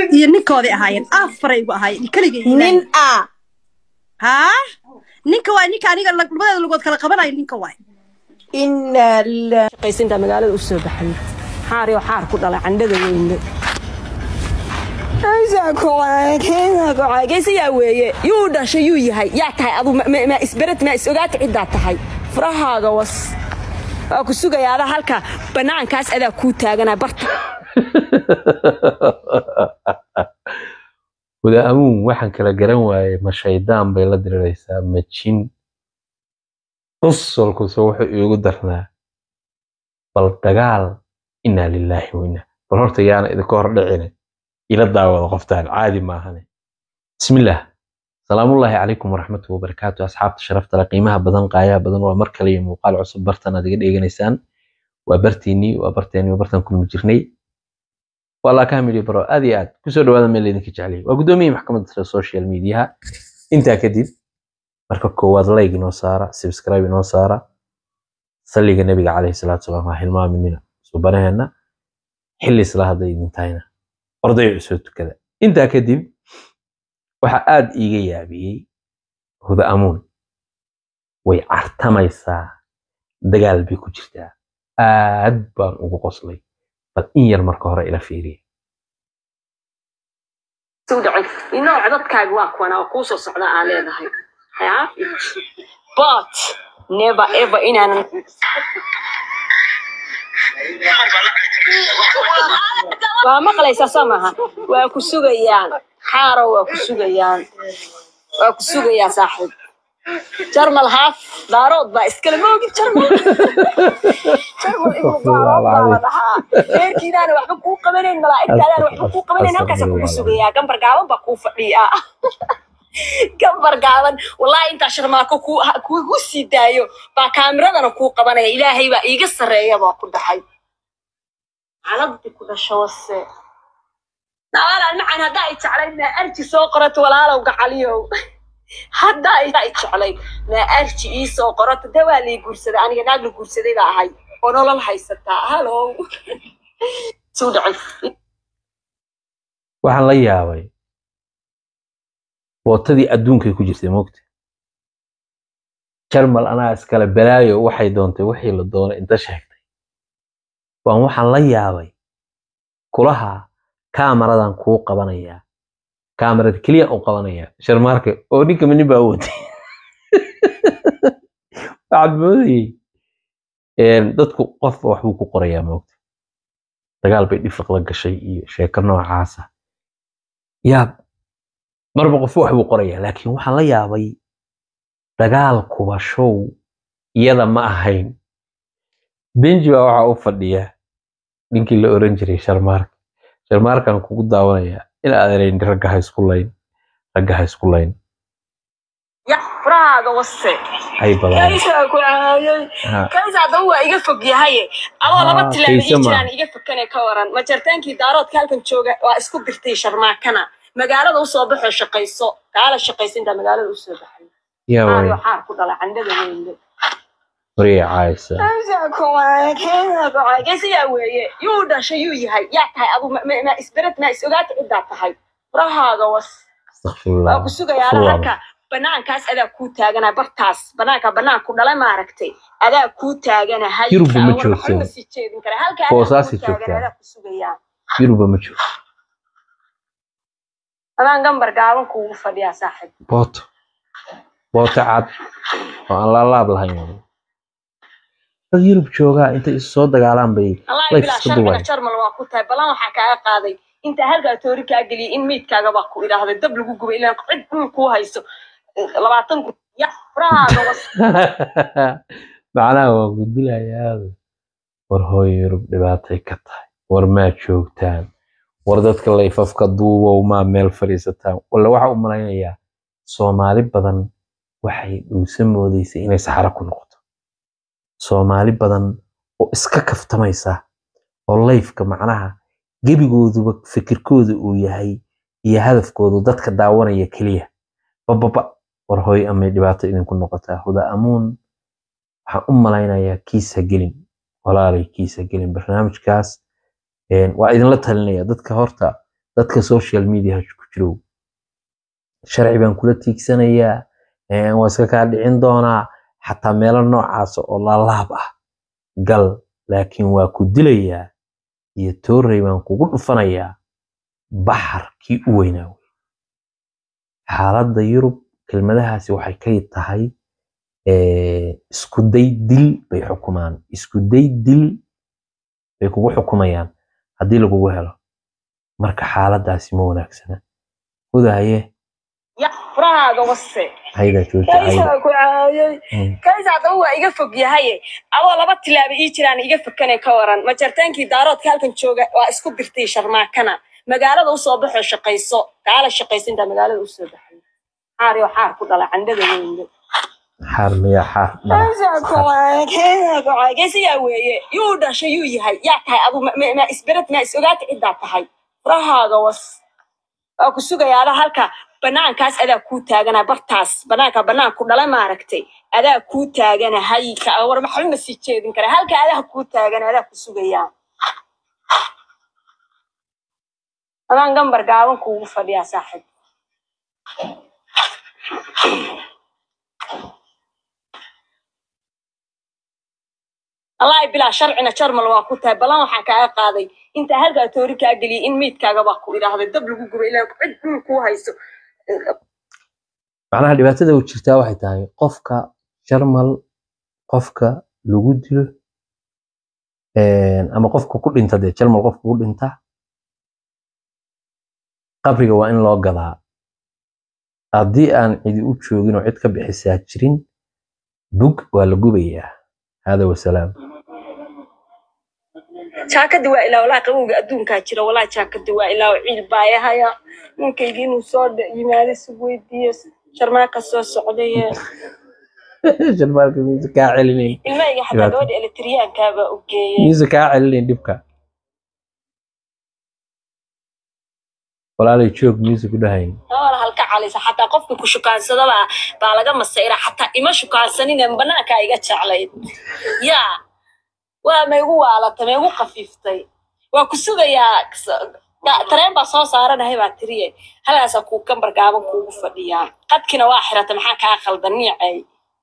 iyo ninkooday ahaayeen afaray igu ahaayeen keligay nin a haa ninka waay ninka aniga lag- labadeeda lugood kala qabanayo ninka waay ina lillahi shaqaysinta magaalada u soo baxay xaari oo xaar ku dhalay candhada weyne geysayaa weeye yuu dhashay yuu yahay yaa tahay adu ma isbered ma is ogaata ciddaa tahay furahaaga was waa ku sugayaa adaa halka bannaankaas adaa kuu taaganaa barta wada amuun waxaan kala garan waayey ma shaydaan bay la diriraysaa ma jin usolkuse wuxuu iigu darnaa bal dagaal inaa lilaahi weyna bal horta yaana idinka hor dhicine ila daawada qoftaan caadi maahane bismillaah salaamullaahi calaykum waraxmatuhi wabarakaatu asxaabta sharafta leh qiimaha badan qaayaha badan waa mar kale iyo muuqaal cusub bartan aad iga dheeganaysaan waa bartiinii waa barteenii waa bartan kulmi jirnay waa laa kamili baro aad iyo aad kusoo dhawaada meel laydinka jeclay waa gudoomiyihii maxkamadda sare social mediaha intaa kadib marka koowaad like inoo saara subscribe inoo saara salliga nebiga calayhi salaatu salaam ha hilmaaminina subanaheenna xilli isla hadda idin tahayna ordayo soo tukada intaa kadib waxaa aad iiga yaabiyey huda amuun way cartamaysaa dagaal bay ku jirtaa aad baan ugu qoslay bal in yar marka hore ila fiiriya inoo codadkaaga waa kuwana oo kuu soo socda aa leedahay yaa but never ever inaanan waa maqlaysaa soo maaha waa ku sugayaan xaaro waa ku sugayaan waa ku sugayaa saaxiib jarmal haaf daarood baa iskale moogi jarmal jarmal ibnu daarood baa la dhahaa reerkiidaana waxba kuu qabanayn malaa'igtaadaana waxba kuu qabanayn halkaasa kugu sugayaa gambar gaaban baa kuu fadhiyaa gambar gaaban wallahi intaa sharmaako kuu- ha- kugu sii daayo baa kaamiradana kuu qabanaya ilaahay baa iiga sarreeya baa ku dhaxay caladdi ku dhasho wase nawaalaan macaan haddaa i jeclayd maa arji soo qorato walaalow gacaliyow haddaa i i jeclayd maa arji ii soo qorato dee waa lii guursaday aniga naag la guursaday baa ahay oo nolol haysataa halow suu dhacay waxaan la yaabay bootadii adduunkay ku jirtay moogta jarmal anaa iskale balaayo waxay doontay wixii la doonay inta sheegtay waan waxaan la yaabay kulaha kaamaradan kuu qabanayaa kaamarad keliya u qabanayaa sharmaarka oo ninka minin baa watay waxaad moodayey een, dadku qofba waxbuu ku qorayaa moogta dagaal bay dhifiq la gashay iyo sheeko noocaasa yaab marba qof wax buu qorayaa laakiin waxaan la yaabay dagaal kubashow iyada ma ahayn benji baa waxaa u fadhiya ninkii la oran jiray sharmaarka sharmaarkan kugu daawanaya in aadanayn ragga ha isku layn ragga ha isku layn ya furahaaga wase hay badan kaysaa ku caayay Ha, kaysa haddaba waa iga fog yahaye adoo laba Ah, tilaabo kayse ii ma. jiraan iga fakane ka waran majartaankii daaroodka halkan jooga waa isku dirtay sharmaakana magaalada usoo baxoo shaqayso kaala shaqaysa intaa magaalada usoo baxay yaa way xaar xaar ku dhala candhada weyne wariyay caayisa geysayaa weeye yuu dhashay yuu yahay yaa tahay adu ma- ma ma isbered ma is ogaata ciddaa tahay furahaaga was astaqfirullah waa ku sugayaa adaa Furwaaba. halka banaankaas adaa kuu taaganaa bartaas banaanka banaanku dhalay maaragtay adaa kuu taagana hayka Yurubba ma war joogsan. waxba sii jeedin kara halka Boosaasay adaa kuu taagan joogtaa. adaa ku sugayaa yuruba ma jiro adaan gambar gaaban kuugu fadhiyaa saaxiib booto booto cad oo aan laalaab lahayn dad yurub joogaa intay isu soo dagaalaan bay wallaahi Life bilaa iska sharciga duway. jarmal waa ku tahay ballan waxaa kaaga qaaday intaa halkaa toori kaa geliyay in meydkaaga baa ku idhaahday dab lagu gubay ilaan cid dhul kuu hayso labaatan kun ya furahaaga was macnaha waa gudilayaa war hooyo yurub dhibaatay ka tahay war maa joogtaan war dadka layfafka duubow maa meel fadhiisataan walla waxa u malaynayaa soomaali badan waxay dhuusa moodaysa inay saxaro ku noqoto soomaali badan oo iska kaftamaysa oo layfka macnaha gebigooduba fikirkooda uu yahay iyo hadafkoodu dadka daawanaya keliya bababa war hooy amay dhibaato idinku noqotaa huda amuun waxaan u malaynayaa kiisa gelin walaalay kiisa gelin barnaamijkaas een, waa idinla talinaya dadka horta dadka social media ku jirow sharci baan kula tiigsanayaa een, waa iska kaa dhicin doonaa xataa meelo noocaas oo laalaab ah gal laakiin waa ku dilayaa iyo toorey baan kugu dhufanayaa baxarkii u weynaa wey xaaladda yurub kelmadahaasi waxay ka tahay eh, isku day dil bay xukumaan isku day dil bay kugu xukumayaan haddii lagugu helo marka xaaladdaasi ma wanaagsana hudaye ya furahaaga wase hayda jooji hayda kaysaa ku caayay Mm. kaysaa haddaba waa iga fog yahaye adoo laba tilaaba ii jiraan iga fakane ka waran majartaankii daaroodka halkan jooga waa isku dirtay sharmaakana magaalada usoo baxoo shaqayso kaala shaqayso intaa magaalada usoo baxay xaar iyo xaar ku dhala candhada weynde xaar miya xaar dhala kaysaa ku caayay kaysaa ku caayay kaysayaa weeye yuu dhashay yuu yahay yaa tahay adu ma- ma- ma isbered ma is ogaata ciddaa tahay furahaaga was waa ku sugayaada halka banaankaas adaa kuu taagana bartaas banaanka banaanku dhala maaragtay adaa kuu taagana hay ka war maxba ma sii jeedin kara halka adaa kuu taagana adaa ku sugayaa adaan gambar gaaban kuugu fadhiyaa saaxiib wallaahi bilaa sharcina jarmal waa ku tahay balan waxaan kaaga qaaday intaa halkaa toori kaa geliyay in meydkaaga baa ku idhaahday dab lagu gubay ilaa cid dhul kuu hayso macnaha dhibaatada u jirtaa waxay tahay qofka jarmal qofka lagu dilo een, ama qofka ku dhinta dee jarmal qofka ku dhinta qabriga waa in loo gadaa haddii aan cidi u joogin oo cid ka bixisaa jirin bug waa la gubayaa hada wasalaam jaakadi waa ilaa walaa qabowga adduunkaa jira walaa jaakadi waa ilaa ciil baayahaya ninkaygii inuu soo dha- yimaado si weydiiyo sharmaaka soo socdaye jarmalka miisa kaa celinayn ilmahayga xataa Dhibaato. gabadha elektriyaankaabaa u geeyey miisa kaa celinayn dhibka walaalay joog miisa ku dhahayn awal halka calisa xataa qofka ku shukaansadaba baa laga masayra xataa ima shukaansaninen banaankaa iga jeclayd yaa waa ma igu waalatay ma igu kafiiftay waa ku sugayaa s- ga- tareen baa soo saaranahay baa tiriye halkaasaa kuu gambar gaaban kuugu fadhiyaa qadkina waa xirata maxaa kaa khaldan niicay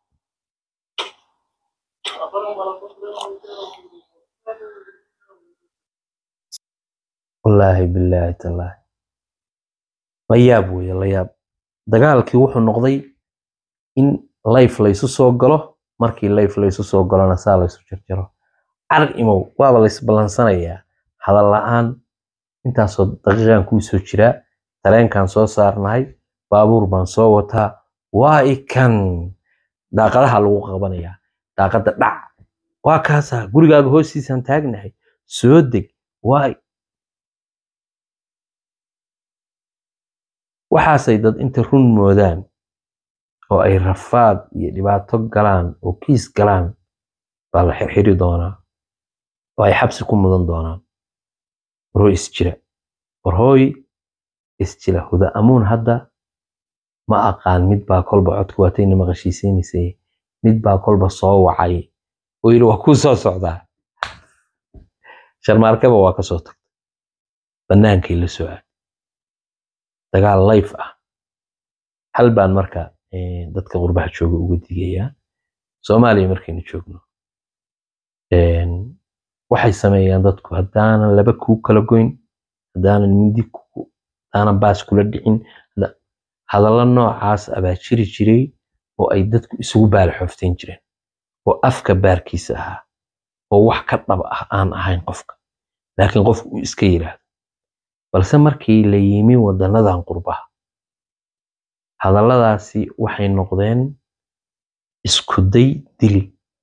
wallaahi bilaahi tallaahi la yaab weeye la yaab dagaalkii wuxuu noqday in layf laysu soo galo markii layf laysu soo galona saa laysu jarjaro carag imow waaba laysballansanayaa hadal la'aan intaasoo daqiiqan kuu soo jiraa tareenkan soo saarnahay baabuur baan soo wataa waa ikan daaqadaha lagu qabanayaa daaqada dhac waa kaasaa gurigaaga hoostiisaan taagnahay soo deg waa waxaasay dad inta run moodaan oo ay rafaad iyo dhibaato galaan oo kiis galaan baa la xirxiri doonaa oo ay xabsi ku mudan doonaan warhooy isjira warhooy isjira huda amuun hadda ma aqaan mid baa kolba codku waatayna maqashiisaynaysay mid baa kolba soo wacay oo yidhi waa kuu soo socdaa sharmaarkaba waa ka soo tagtay bannaankay la soo aad dagaal layf ah hal baan marka eh, dadka qurbaha jooga uga digayaa soomaaliya markaynu joogno een, waxay sameeyaan dadku haddaanan laba kuu kala goyn haddaanan mindi ku- haddaanan baas kula dhicin hadda- hadallo noocaas abaa jiri jiray oo ay dadku isugu baalaxoofteen jireen oo afka baarkiisa ahaa oo wax ka dhab ah aan ahayn qofka laakiin qofku uu iska yiraahdo balse markii la yimi wadanadan qurbaha hadalladaasi waxay noqdeen iskuday dili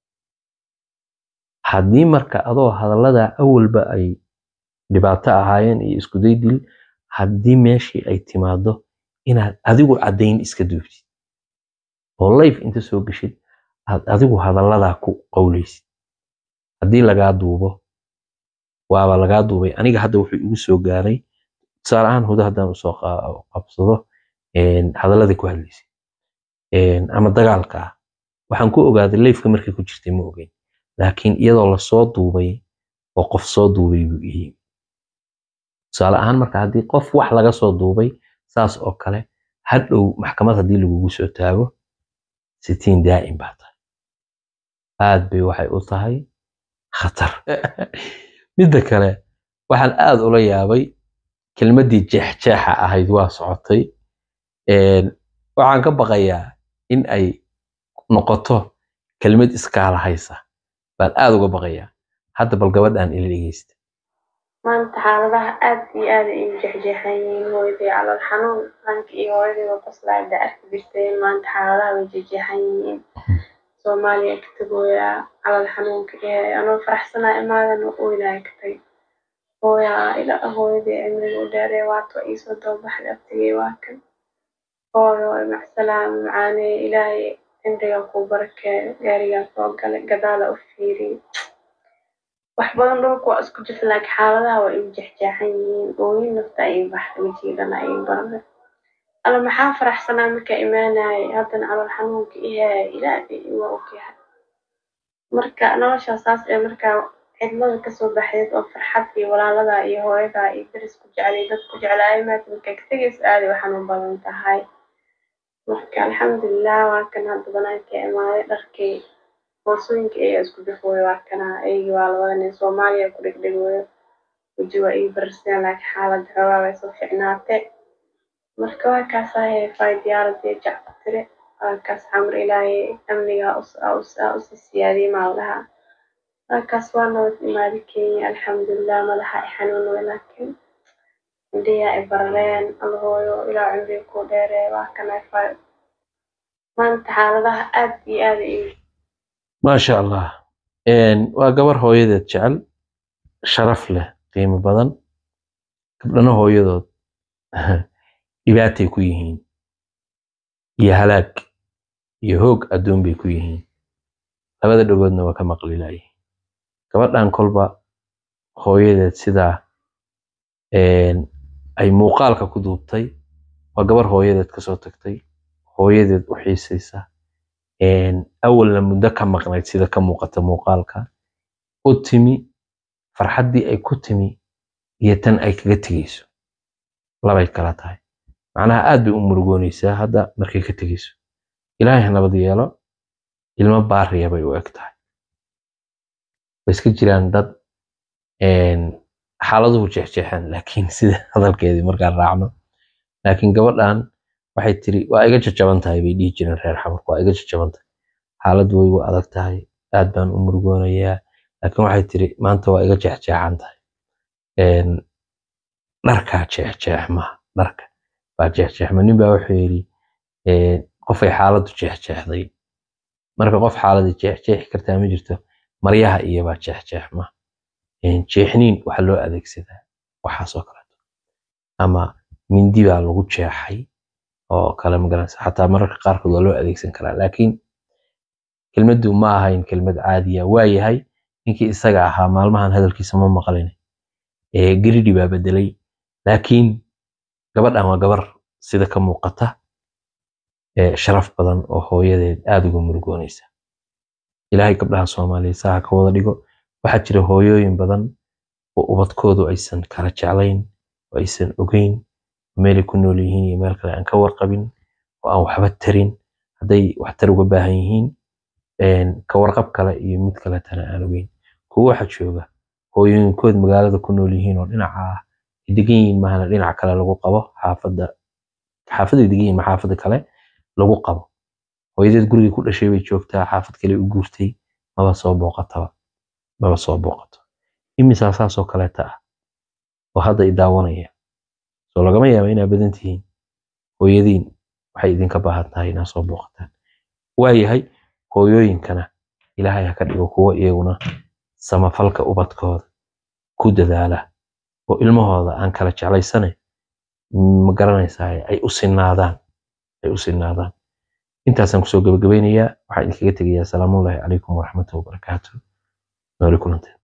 haddii marka adoo hadallada awalba ay dhibaato ahaayeen iyo iskuday dil haddii meeshii ay timaado inaad adigu caddayn iska duubtid oo layf inta soo geshid aad adigu hadalladaa ku qowlaysid haddii lagaa duubo waaba lagaa duubay aniga hadda wuxuu igu soo gaaray tusaale ahaan hudo haddaan usoo qa- qabsado een, hadalladii ku hadlaysay een, ama dagaalka ah waxaan ku ogaaday layfka markay ku jirtay ma ogeyn laakiin iyadoo lasoo duubay oo qof soo duubay buu ii tusaale ahaan marka haddii qof wax laga soo duubay saas oo kale hadhow maxkamad haddii lagugu soo taago sitiin daa'im baa tahay aad bay waxay u tahay khatar midda kale waxaan aad ula yaabay kelmaddii jeexjeexa ahayd waa socotay Een, waxaan ka baqayaa in ay noqoto kelmad iskaala haysa baan aad uga baqayaa hadda bal gabadhan ila dhegeysta maanta xaaladaha aad iyo aad ay u jexjeexan yihiin hooyaday calool xanuun ranka iyo hooyadayba qoslaada arki jirteen maanta xaaladaha way jexjeexan yihiin soomaaliya ka tagooyaa calool xanuunka ee anoo faraxsanaa imaadan oynaya ka tag hooyaa ila hooyaday cimriga u dheeree waato iisoo doobaxday abtigay waa kan hooyo macsalaam macaanee ilaahay cimriga kuu barakeeyo gaarigaa soo galay gadaala u fiiriy wax badan dhulka waa isku jirta laakiin xaaladaha waa igu jexjeexan yihiin ooyin nafta ay baxda wajiidana ay barada alla maxaa faraxsanaa markaa imaanayay haddana calool xanuunka ihaaya ilaahay waa ogyahay marka noloshaa saas ee markaa cidlada kasoo baxdeed oo farxad iyo walaalada iyo hooyada iyo daris ku jeclay dad ku jeclaayo maanta markaa ka tegaysa aaday u xanuun badan tahay marka alxamdulilah waa kan hadda banaanka imaaday dharkay boosooyinka ayaa isku dafooyo waa kana ayagii waa labada nin soomaaliya ku dhegdhegooyo weji waa ii bararsan laakiin xaaladda xoogaa way soo ficnaatay marka waa kaas ahee fay diyaaradii jac ku tiri waa kaas xamar ilaahay amniga usii siyaadiyey maaldaha waa kaas waa nabad imaadi kenya alxamdulilah madaxa i xanuunoy laakiin indhiyaa i barareen alhooyo ilaa cumriga ku dheeree waa kana fay maanta xaaladaha aad iyo aad ay maasha allah Een, waa gabar hooyadeed jecel sharaf leh qiimo badan gabdhana hooyadood dhibaatay ku yihiin iyo halaag iyo hoog adduun bay ku yihiin labada dhagoodna waa ka maqli laayihin gabadhan kolba hooyadeed sidaa een, ay muuqaalka ku duubtay waa gabar hooyadeed kasoo tagtay hooyadeed u xiisaysa een, awalna muddo ka maqnayd sida ka muuqata muuqaalka u timi farxaddii ay ku timi iyo tan ay kaga tegeyso labay kala tahay macnaha aad bay u murugoonaysaa hadda markay ka tegeyso ilaahay ha nabad yeelo ilmo baariya bay u eg tahay way iska jiraan dad een, xaaladuhu jeexjeexan laakiin sida hadalkeedii markaan raacno laakiin gabadhan waxay tiri waa iga jajaban tahay bay dhihi jireen reer xamarku waa iga jajaban tahay xaaladdu way igu adag tahay aad baan u murugoonayaa laakiin waxay tiri maanta waa iga jeexjeexan tahay Een, dharkaa jeexjeexma dharka baa jeexjeexma nin baa wuxuu yidhi een, qofay xaaladdu jeexjeexday marka qof xaaladii jeexjeexi kartaa ma jirto maryaha iyobaa jeexjeexma Een, jeexniin waxaa loo adeegsadaa waxaasoo kaleeto ama mindi baa lagu jeexay oo kale magaranaysa xataa mararka qaarkood waa loo adeegsan karaa laakiin kelmaddu ma ahayn kelmad caadiya waa yahay ninkii isaga ahaa maalmahan hadalkiisa ma maqlin ee geridhi baa bedelay laakiin gabadhan waa gabar sida ka muuqata ee sharaf badan oo hooyadeed aad uga murugoonaysa ilaahay gabdhaha soomaaliya saa ha ka wada dhigo waxaa jira hooyooyin badan oo ubadkoodu aysan kala jeclayn oo aysan ogeyn meelay ku nool yihiin iyo meel kale aan ka warqabin oo aan waxba tarin hadday waxtar uga baahan yihiin een, ka warqab kale iyo mid kaletana aan ogeyn kuwo waxa jooga hooyooyinkood magaalada ku nool yihiin oo dhinaca ah ay degan yihiin mahana dhinaca kale lagu qabo xaafadda xaafadday degan yihiin ma xaafadda kale lagu qabo hooyadeed gurigii ku dhashay bay joogtaa xaafad kale u guurtay maba soo booqataba maba soo booqato imisaa saasoo kaleeta ah oo hadda i daawanaya soo lagama yaaba inaa badan tihiin hooyadiin waxay idinka baahan tahay inaad soo booqataan waayahay hooyooyinkana ilaahay ha ka dhigo kuwo iyaguna samafalka ubadkooda ku dadaala oo ilmahooda aan kala jeclaysane ma garanaysaa ay u sinaadaan ay u sinaadaan intaasaan kusoo gabagabeynayaa waxaan idinkaga tegayaa salaamullaahi calaykum waraxmatullahi wabarakaatu nooli kulanteen